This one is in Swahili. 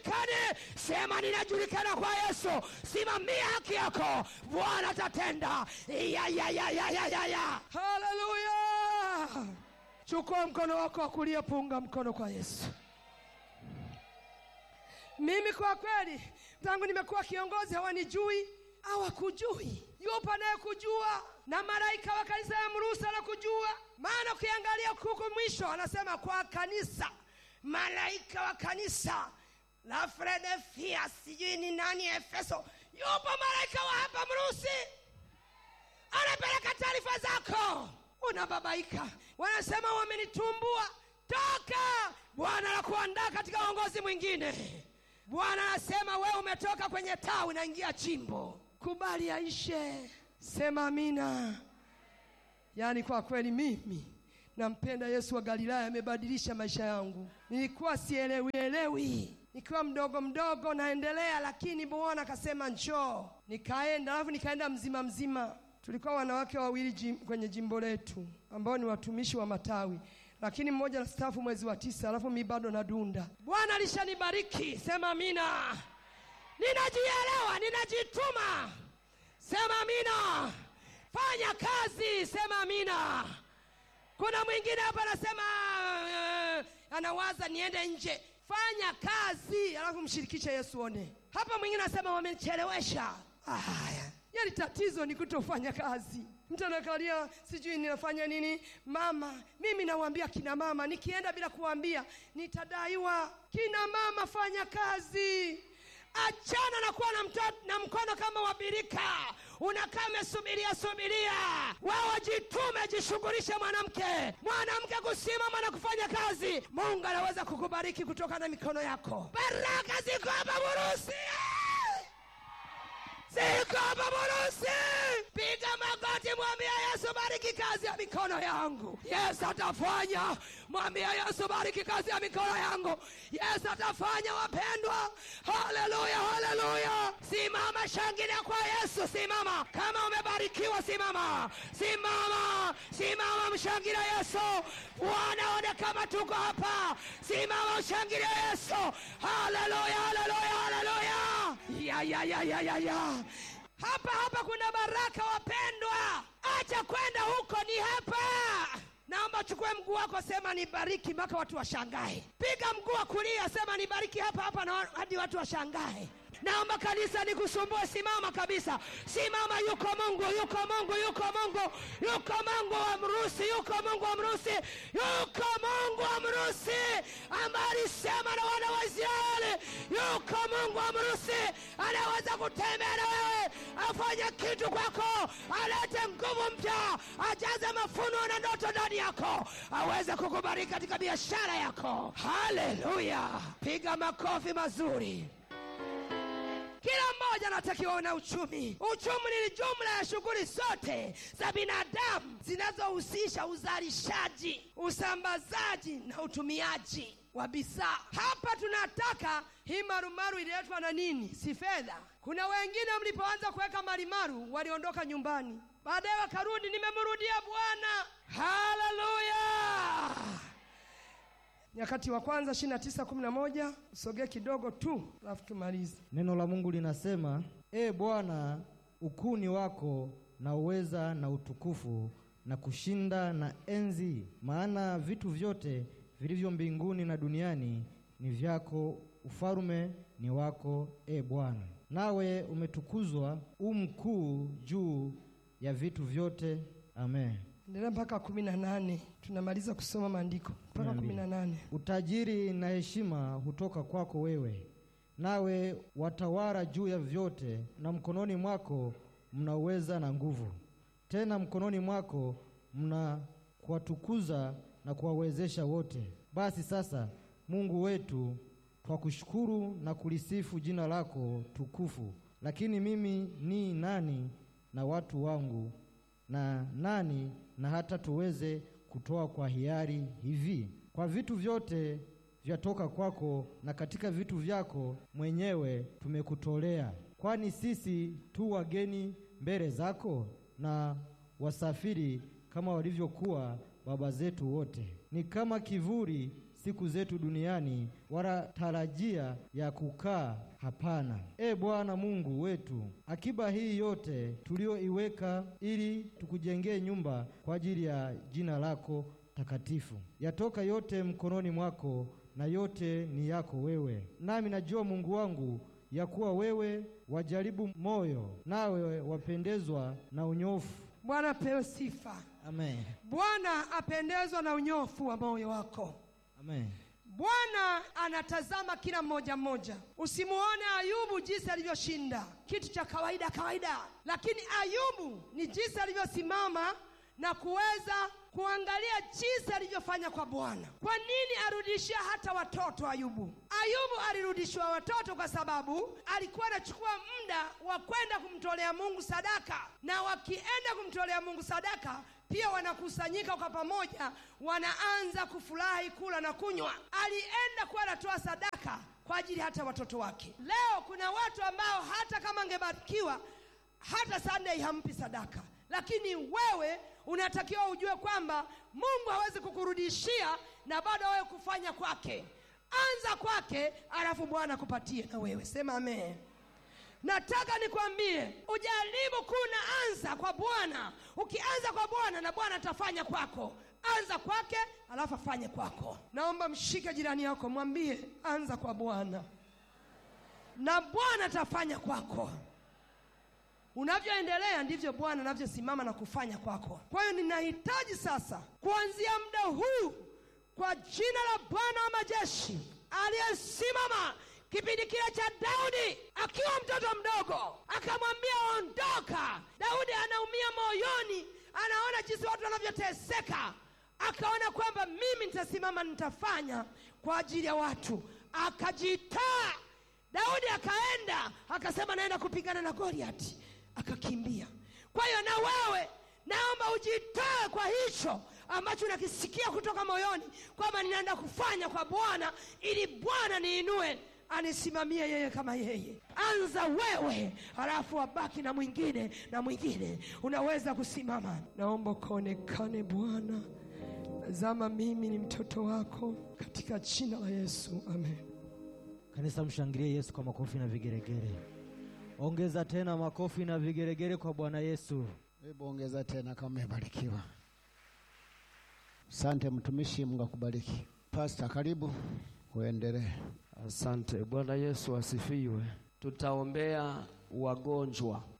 hujulikani sema ninajulikana kwa yesu simamia haki yako bwana atatenda ya, ya, ya, ya, ya, ya, ya. haleluya chukua mkono wako wa kulia punga mkono kwa yesu mimi kwa kweli tangu nimekuwa kiongozi hawanijui hawakujui yupo anayekujua na malaika wa kanisa ya mrusa anakujua maana ukiangalia huku mwisho anasema kwa kanisa malaika wa kanisa la Filadelfia sijui ni nani Efeso yupo malaika wa hapa mrusi anapeleka taarifa zako unababaika wanasema wamenitumbua toka bwana anakuandaa katika uongozi mwingine bwana anasema wewe umetoka kwenye tawi naingia chimbo kubali aishe sema amina yaani kwa kweli mimi nampenda yesu wa galilaya amebadilisha maisha yangu nilikuwa sielewielewi nikiwa mdogo mdogo naendelea lakini bwana akasema njoo nikaenda alafu nikaenda mzima mzima tulikuwa wanawake wawili jim, kwenye jimbo letu ambao ni watumishi wa matawi lakini mmoja nastaafu mwezi wa tisa alafu mi bado nadunda bwana alishanibariki sema amina ninajielewa ninajituma sema amina fanya kazi sema amina kuna mwingine hapa anasema uh, anawaza niende nje fanya kazi alafu mshirikishe yesu one hapa mwingine anasema wamechelewesha haya yani tatizo ni kutofanya kazi mtu anakalia sijui ninafanya nini mama mimi nawambia kina mama nikienda bila kuwambia nitadaiwa kina mama fanya kazi achana na kuwa na, mtoto, na mkono kama wabirika unakaa umesubiria subiria wewe jitume jishughulishe mwanamke mwanamke kusimama na kufanya kazi mungu anaweza kukubariki kutoka na mikono yako baraka ziko hapa burusi ziko hapa burusi piga magoti mwambia yesu bariki kazi ya mikono yangu yesu atafanya mwambia yesu bariki kazi ya mikono yangu yesu atafanya wapendwa haleluya haleluya simama shangilia kwa yesu simama kama umebarikiwa simama simama simama mshangilia yesu wanaone kama tuko hapa simama mshangilia yesu haleluya haleluya haleluya ya ya ya ya ya ya hapa hapa kuna baraka wapendwa acha kwenda huko ni hapa naomba chukue mguu wako sema nibariki mpaka watu washangae piga mguu wa kulia sema nibariki hapa hapa na hadi watu washangae naomba kanisa nikusumbue simama kabisa simama yuko mungu yuko mungu yuko mungu yuko mungu wa mrusi yuko mungu wa mrusi yuko mungu wa mrusi ambaye alisema na wana wa israeli yuko mungu wa mrusi anaweza kutembea na wewe afanye kitu kwako alete nguvu mpya ajaze mafuno na ndoto ndani yako aweze kukubariki katika biashara yako haleluya piga makofi mazuri kila mmoja anatakiwa na uchumi uchumi ni jumla ya shughuli zote za binadamu zinazohusisha uzalishaji usambazaji na utumiaji wa bidhaa hapa tunataka hii marumaru ililetwa na nini si fedha kuna wengine mlipoanza kuweka marimaru waliondoka nyumbani baadaye wakarudi nimemrudia bwana haleluya nyakati wa kwanza 2911 usogee kidogo tu alafu tumalize Neno la Mungu linasema, E Bwana, ukuni wako na uweza na utukufu na kushinda na enzi, maana vitu vyote vilivyo mbinguni na duniani ni vyako, ufalume ni wako, e Bwana. Nawe umetukuzwa u mkuu juu ya vitu vyote. Amen. endelea mpaka kumi na nane tunamaliza kusoma maandiko mpaka Kumi kumi na na nane Utajiri na heshima hutoka kwako wewe, nawe watawala juu ya vyote, na mkononi mwako mna uweza na nguvu. Tena mkononi mwako mna kuwatukuza na kuwawezesha wote. Basi sasa, Mungu wetu, twakushukuru na kulisifu jina lako tukufu. Lakini mimi ni nani na watu wangu na nani na hata tuweze kutoa kwa hiari hivi? Kwa vitu vyote vyatoka kwako, na katika vitu vyako mwenyewe tumekutolea. Kwani sisi tu wageni mbele zako na wasafiri kama walivyokuwa baba zetu wote. Ni kama kivuli siku zetu duniani, wala tarajia ya kukaa hapana. E Bwana Mungu wetu, akiba hii yote tulioiweka ili tukujengee nyumba kwa ajili ya jina lako takatifu, yatoka yote mkononi mwako na yote ni yako wewe. Nami najua Mungu wangu ya kuwa wewe wajaribu moyo, nawe wapendezwa na unyofu. Bwana apewe sifa. Amen. Bwana apendezwa na unyofu wa moyo wako. Amen. Bwana anatazama kila mmoja mmoja. Usimuone Ayubu jinsi alivyoshinda, kitu cha kawaida kawaida, lakini Ayubu ni jinsi alivyosimama na kuweza kuangalia jinsi alivyofanya kwa Bwana. Kwa nini arudishia hata watoto Ayubu? Ayubu alirudishiwa watoto kwa sababu alikuwa anachukua muda wa kwenda kumtolea Mungu sadaka, na wakienda kumtolea Mungu sadaka pia wanakusanyika kwa pamoja, wanaanza kufurahi, kula na kunywa. Alienda kuwa anatoa sadaka kwa ajili hata watoto wake. Leo kuna watu ambao hata kama angebarikiwa hata Sunday hampi sadaka, lakini wewe unatakiwa ujue kwamba Mungu hawezi kukurudishia na bado wewe kufanya kwake. Anza kwake, alafu Bwana akupatie na wewe. Sema amen. Nataka nikwambie ujaribu kuna anza kwa Bwana. Ukianza kwa Bwana na Bwana atafanya kwako. Anza kwake, alafu afanye kwako. Naomba mshike jirani yako, mwambie anza kwa Bwana na Bwana atafanya kwako. Unavyoendelea ndivyo Bwana anavyosimama na kufanya kwako. Kwa hiyo ninahitaji sasa, kuanzia muda huu, kwa jina la Bwana wa majeshi aliyesimama kipindi kile cha Daudi akiwa mtoto mdogo, akamwambia ondoka. Daudi anaumia moyoni, anaona jinsi watu wanavyoteseka, akaona kwamba mimi nitasimama, nitafanya kwa ajili ya watu, akajitaa. Daudi akaenda akasema, naenda kupigana na Goliati, akakimbia. Kwa hiyo na wewe naomba ujitoe kwa hicho ambacho unakisikia kutoka moyoni kwamba ninaenda kufanya kwa Bwana ili Bwana niinue anisimamie yeye kama yeye. Anza wewe, halafu abaki na mwingine na mwingine. Unaweza kusimama. Naomba ukaonekane Bwana, tazama mimi ni mtoto wako, katika jina la Yesu, amen. Kanisa, mshangilie Yesu kwa makofi na vigeregere. Ongeza tena makofi na vigeregere kwa Bwana Yesu. Hebu ongeza tena kama umebarikiwa. Asante mtumishi, Mungu akubariki. Pasta, karibu uendelee. Asante. Bwana Yesu asifiwe. Tutaombea wagonjwa.